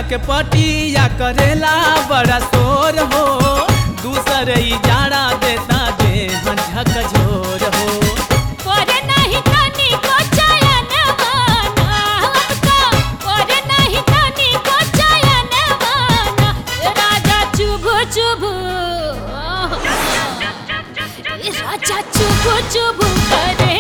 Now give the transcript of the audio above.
के पटिया करेला बड़ा शोर हो दूसर ई जाड़ा देता दे झकझोर हो ओरे नहीं तनी को चयन माना हमका ओरे नहीं तनी को चयन माना राजा चुभ चुभ राजा चुभ चुभ करे